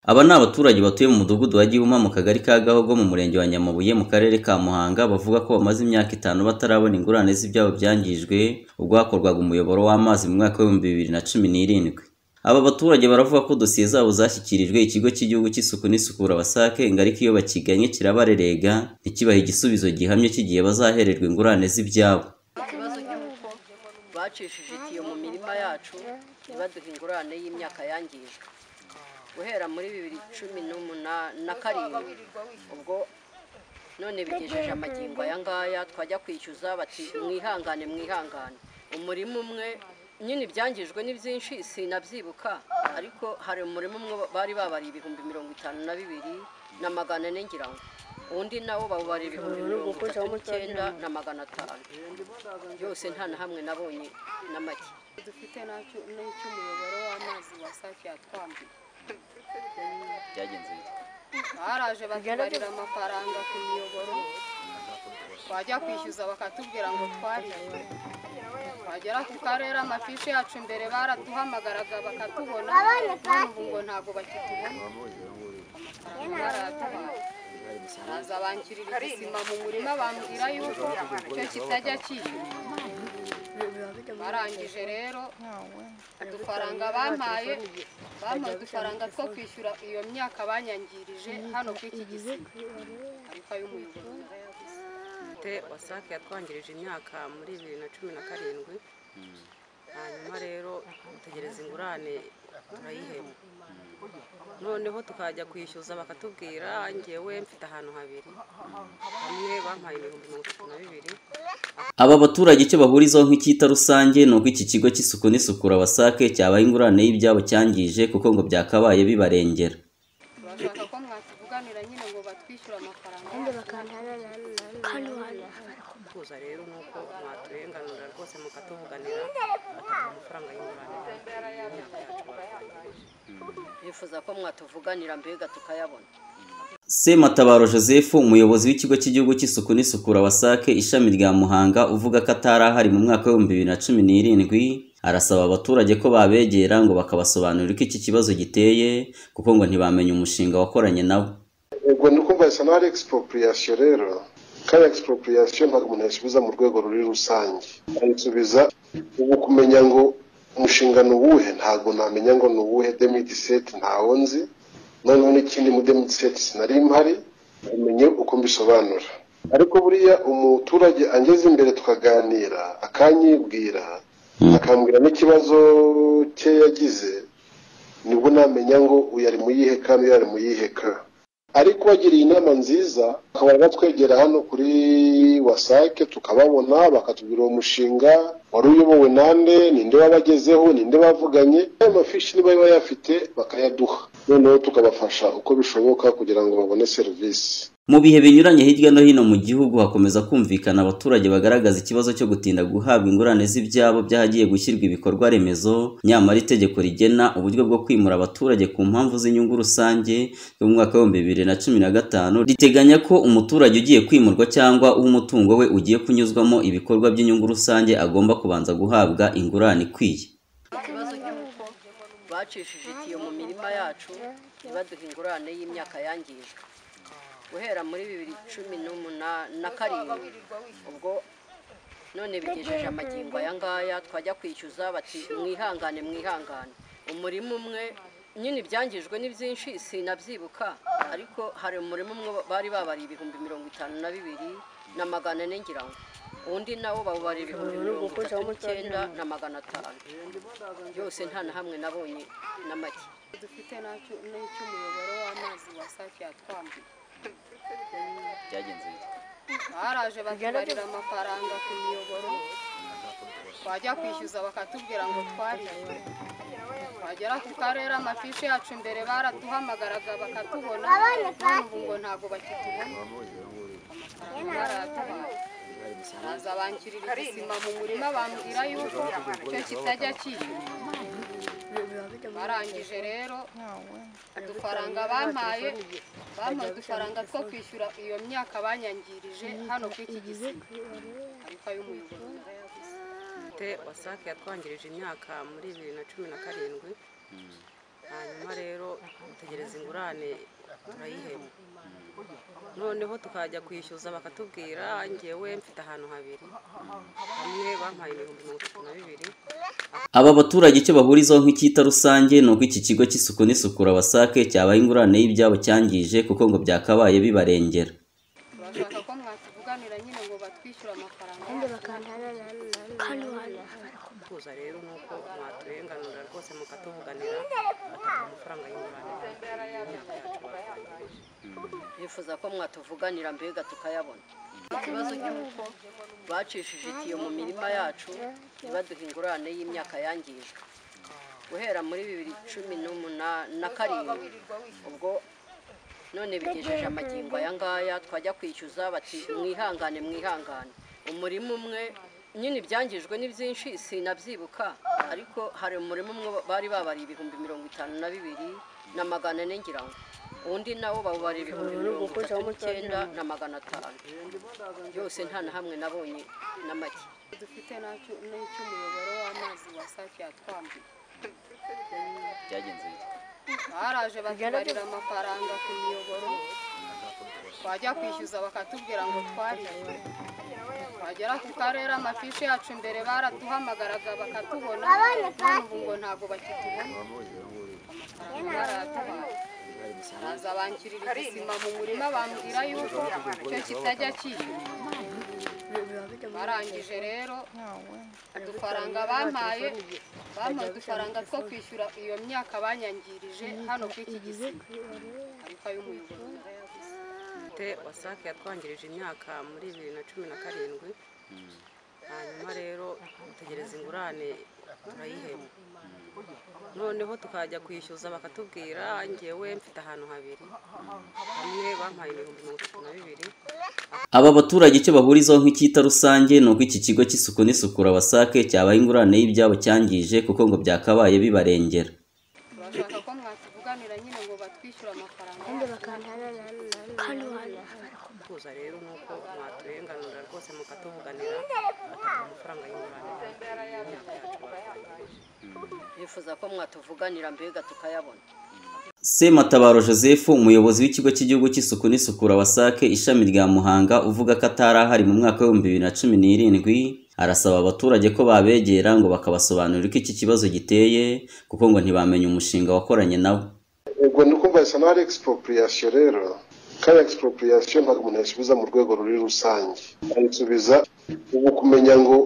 Aba ni abaturage batuye mu mudugudu wa Gihuma mu kagari ka Gahogo mu murenge wa Nyamabuye mu karere ka Muhanga bavuga ko bamaze imyaka itanu batarabona ingurane z'ibyabo byangijwe ubwo hakorwaga umuyoboro w'amazi mu mwaka w'ibihumbi bibiri na cumi n'irindwi. Aba baturage baravuga ko dosiye zabo zashyikirijwe ikigo cy'igihugu cy'isuku n'isukura WASAC ngo ariko iyo bakiganye kirabarerega ntikibahe igisubizo gihamye cy'igihe bazahererwa ingurane z'ibyabo. ikibazo cy'uko bacishije itiyo mu mirima yacu ntibaduhe ingurane y'imyaka yangijwe guhera muri bibiri cumi n'umunani na karindwi ubwo none bigejeje amagingo aya ngaya twajya kwishyuza bati mwihangane mwihangane umurima umwe nyine ibyangijwe ni byinshi sinabyibuka ariko hari umurima umwe bari babariye ibihumbi mirongo itanu na bibiri na magana ane ngira ngo undi nawo bawubara ibihumbi mirongo itatu n'icyenda na magana atanu byose nta na hamwe nabonye na make dufite nacyo n'icy'umuyoboro w'amazi wasake yatwambuye Byagenze bite? baraje batubarira amafaranga ku miyoboro twajya kwishyuza bakatubwira ngo twarishyure twagera ku karere amafishi yacu imbere baraduhamagaraga bakatubona none ubu ngo ntabwo bakitubona amafaranga barayatuhaye baza bankirira igisima mu murima bambwira yuko icyo kitajya kiyura barangije rero udufaranga bampaye bampaye udufaranga two kwishyura iyo myaka banyangirije hano ku iki gisima ariko ay'umuyoboro narayabuze dufite wasake yatwangirije imyaka muri bibiri na cumi na karindwi hanyuma rero dutegereza ingurane turayihema noneho tukajya kwishyuza bakatubwira ngewe mfite ahantu habiri hamwe bampaye ibihumbi mirongo itatu na bibiri Aba baturage icyo bahurizaho nk'icyita rusange ni uko iki kigo cy'isuku n'isukura WASAC cyabaye ingurane y'ibyabo cyangije kuko ngo byakabaye bibarengera. turashaka ko mwatuvuganira nyine ngo batwishyure amafaranga tuza rero ni uko mwaturenganura rwose mukatuvuganira bakaduha amafaranga y'ingurane y'imyaka yacu bifuza ko mwatuvuganira mbega tukayabona Sematabaro Joseph umuyobozi w'ikigo cy'igihugu cy'isuku n'isukura WASAC ishami rya Muhanga uvuga ko atari ahari mu mwaka w'ibihumbi bibiri na cumi n'irindwi arasaba abaturage ko babegera ngo bakabasobanurira uko iki kibazo giteye kuko ngo ntibamenye umushinga wakoranye nabo. ubwo ni ukumva isa n'aho ari expropriation rero kandi expropriation ntabwo umuntu yasubiza mu rwego ruri rusange ayisubiza ubu kumenya ngo umushinga ni uwuhe ntabwo namenya ngo ni uwuhe demitiseti ntawo nzi noneho n'ikindi mu demitiseti sinari mpari umenye uko mbisobanura ariko buriya umuturage angeze imbere tukaganira akanyibwira akambwira n'ikibazo cye yagize nibwo namenya ngo uyu ari mu yihe ka n'uyu ari mu yihe ka ariko bagiriye inama nziza bakaba batwegera hano kuri wasake tukababona bakatubwira uwo mushinga wari uyobowe nande ninde wabagezeho ninde bavuganye ayo mafishi niba yaba yafite bakayaduha noneho tukabafasha uko bishoboka kugira ngo babone serivisi Mu bihe binyuranye hirya no hino mu gihugu hakomeza kumvikana abaturage bagaragaza ikibazo cyo gutinda guhabwa ingurane z'ibyabo by'ahagiye gushyirwa ibikorwa remezo nyamara itegeko rigena uburyo bwo kwimura abaturage ku mpamvu z'inyungu rusange ryo mu mwaka w'ibihumbi bibiri na cumi na gatanu riteganya ko umuturage ugiye kwimurwa cyangwa umutungo we ugiye kunyuzwamo ibikorwa by'inyungu rusange agomba kubanza guhabwa ingurane ikwiye. ikibazo cy'uko bacishije itiyo mu mirima yacu ntibaduhe ingurane y'imyaka yangijwe guhera muri bibiri cumi n'umunani na karindwi ubwo none bigejeje amagingo aya ngaya twajya kwishyuza bati mwihangane mwihangane umurima umwe nyine ibyangijwe ni byinshi sinabyibuka ariko hari umurima umwe bari babariye ibihumbi mirongo itanu na bibiri na magana ane ngira ngo undi nawo bawubara ibihumbi mirongo itatu n'icyenda na magana atanu byose nta na hamwe nabonye na make dufite nacyo n'icy'umuyoboro w'amazi wasake yatwambuye Byagenze bite? baraje batubarira amafaranga ku miyoboro twajya kwishyuza bakatubwira ngo twarishyure twagera ku karere amafishi yacu imbere baraduhamagaraga bakatubona none ubu ngo ntabwo bakitubona amafaranga barayatuhaye baza bankirira igisima mu murima bambwira yuko icyo kitajya kiyura barangije rero udufaranga bampaye bampaye udufaranga two kwishyura iyo myaka banyangirije hano ku iki gisima ariko ay'umuyoboro narayabuze dufite wasake yatwangirije imyaka muri bibiri na cumi na karindwi hanyuma rero dutegereza ingurane turayihema noneho tukajya kwishyuza bakatubwira ngewe mfite ahantu habiri hamwe bampaye ibihumbi mirongo itatu na bibiri Aba baturage icyo bahurizaho nk'icyita rusange ni uko iki kigo cy'isuku n'isukura wasake cyabaha ingurane y'ibyabo cyangije kuko ngo byakabaye bibarengera bashaka ko mwatuvuganira nyine ngo batwishyure amafaranga kuza rero ni uko mwaturenganura rwose mukatuvuganira bataha amafaranga y'ingurane y'imyaka yacu batwangirije bifuza ko mwatuvuganira mbega tukayabona ikibazo cy'uko bacishije itiyo mu mirima yacu ntibaduhe ingurane y'imyaka yangijwe guhera muri bibiri cumi n'umunani na karindwi ubwo none bigejeje amagingo aya ngaya twajya kwishyuza bati mwihangane mwihangane umurima umwe nyine ibyangijwe ni byinshi sinabyibuka ariko hari umurima umwe bari babariye ibihumbi mirongo itanu na bibiri na magana ane ngira ngo undi nawo bawubara ibihumbi mirongo itatu n'icyenda na magana atanu yose nta na hamwe nabonye na make dufite nacyo n'icy'umuyoboro w'amazi wa sake yatwambuye byagenze bite baraje batubarira amafaranga ku miyoboro twajya kwishyuza bakatubwira ngo twarishyure twagera ku karere amafishi yacu mbere baraduhamagaraga bakatubona none ubu ngo ntabwo bakitubona amafaranga barayatabaye baza bankirira ubuzima mu murima bambwira yuko icyo kitajya cyishyura barangije rero udufaranga bampaye bampa udufaranga two kwishyura iyo myaka banyangirije hano kuri iki gisima ariko ay'umuyoboro narayabuze dufite wasake yatwangirije imyaka muri bibiri na cumi na karindwi hanyuma rero dutegereza ingurane turayihema noneho tukajya kwishyuza bakatubwira ngewe mfite ahantu habiri hamwe bampaye ibihumbi mirongo itatu na bibiri Aba baturage icyo bahurizaho nk'icyita rusange ni uko iki kigo cy'isuku n'isukura wasake cyabaha ingurane y'ibyabo cyangije kuko ngo byakabaye bibarengera bashaka ko mwatuvuganira nyine ngo batwishyure amafaranga kuza rero ni uko mwaturenganura rwose mukatuvuganira bataha amafaranga y'ingurane y'imyaka yacu batwangirije bifuza ko mwatuvuganira mbega tukayabona Sematabaro Joseph umuyobozi w'ikigo cy'igihugu cy'isuku n'isukura wasake ishami rya Muhanga uvuga ko atari ahari mu mwaka w'ibihumbi bibiri na cumi n'irindwi arasaba abaturage ko babegera ngo bakabasobanurira uko iki kibazo giteye kuko ngo ntibamenya umushinga wakoranye nawo ubwo ni ukumva isa n'aho ari expropriation rero kariya expropriation ntabwo umuntu yasubiza mu rwego ruri rusange ayisubiza ubu kumenya ngo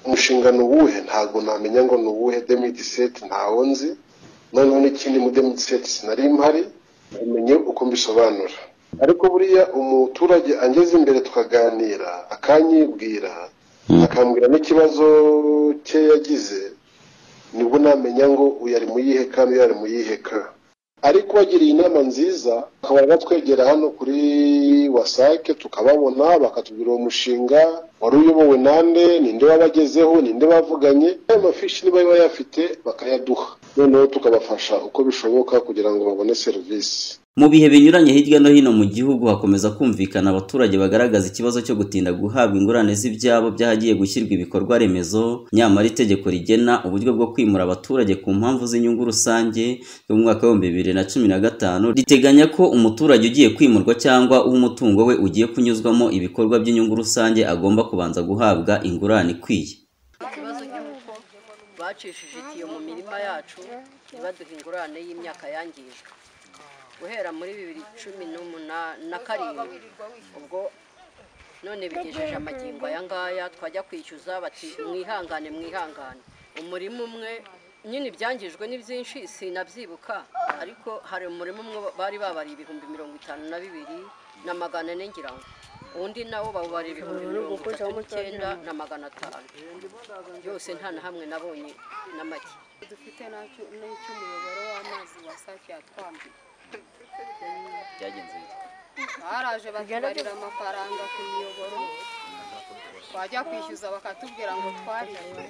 umushinga ni uwuhe ntabwo namenya ngo ni uwuhe demitiseti ntawo nzi noneho n'ikindi mu demitiseti sinari mpari umenye uko mbisobanura ariko buriya umuturage angeze imbere tukaganira akanyibwira akambwira n'ikibazo cye yagize nibwo namenya ngo uyu ari mu yihe ka n'uyu ari mu yihe ka ariko wagiriye inama nziza bakaba batwegera hano kuri wasake tukababona bakatubwira uwo mushinga wari uyobowe nande ninde wabagezeho ninde bavuganye ayo mafishi niba bayafite bakayaduha noneho tukabafasha uko bishoboka kugira ngo babone serivisi mu bihe binyuranye hirya no hino mu gihugu hakomeza kumvikana abaturage bagaragaza ikibazo cyo gutinda guhabwa ingurane z'ibyabo by'ahagiye gushyirwa ibikorwa remezo nyamara itegeko rigena uburyo bwo kwimura abaturage ku mpamvu z'inyungu rusange yo mu mwaka w'ibihumbi bibiri na cumi na gatanu riteganya ko umuturage ugiye kwimurwa cyangwa umutungo we ugiye kunyuzwamo ibikorwa by'inyungu rusange agomba kubanza guhabwa ingurane ikwiye ikibazo cy'uko bacishije itiyo mu mirima yacu ntibaduhe ingurane y'imyaka yangijwe guhera muri bibiri cumi n'umunani na karindwi ubwo none bigejeje amagingo aya ngaya twajya kwishyuza bati mwihangane mwihangane umurima umwe nyine ibyangijwe ni byinshi sinabyibuka ariko hari umurima umwe bari babariye ibihumbi mirongo itanu na bibiri na magana ane ngira ngo undi nawo bawubara ibihumbi mirongo itatu n'icyenda na magana atanu yose nta na hamwe nabonye na make dufite nacyo n'icy'umuyoboro w'amazi wa sake yatwambuye byagenze bite baraje batubarira amafaranga ku miyoboro twajya kwishyuza bakatubwira ngo twarishyure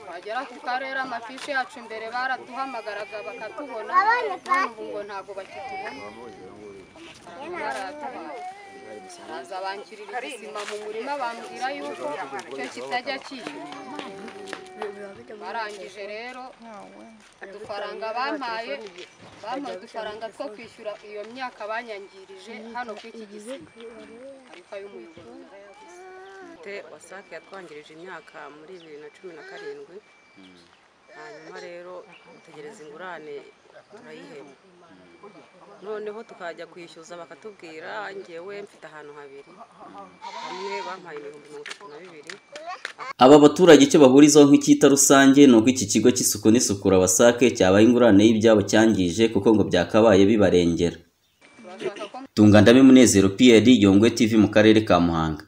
twagera ku karere amafishi yacu mbere baraduhamagaraga bakatubona none ubu ngo ntabwo bakitubona amafaranga barayatabaye baza bankirira ubuzima mu murima bambwira yuko icyo kitajya cyishyura barangije rero udufaranga bampaye bampaye udufaranga two kwishyura iyo myaka banyangirije hano ku iki gisiga ariko ay'umuyobozi narayaguze dufite wasake yatwangirije imyaka muri bibiri na cumi na karindwi hanyuma rero dutegereza ingurane turayihema noneho tukajya kwishyuza bakatubwira ngewe mfite ahantu habiri hamwe bampaye ibihumbi mirongo itatu na bibiri Aba baturage icyo bahurizaho nk'icyita rusange ni uko iki kigo cy'isuku n'isukura wasake cyabaye ingurane y'ibyabo cyangije kuko ngo byakabaye bibarengera turashaka ko tunga ndabe munezero piyeri yongwe tv mu karere ka muhanga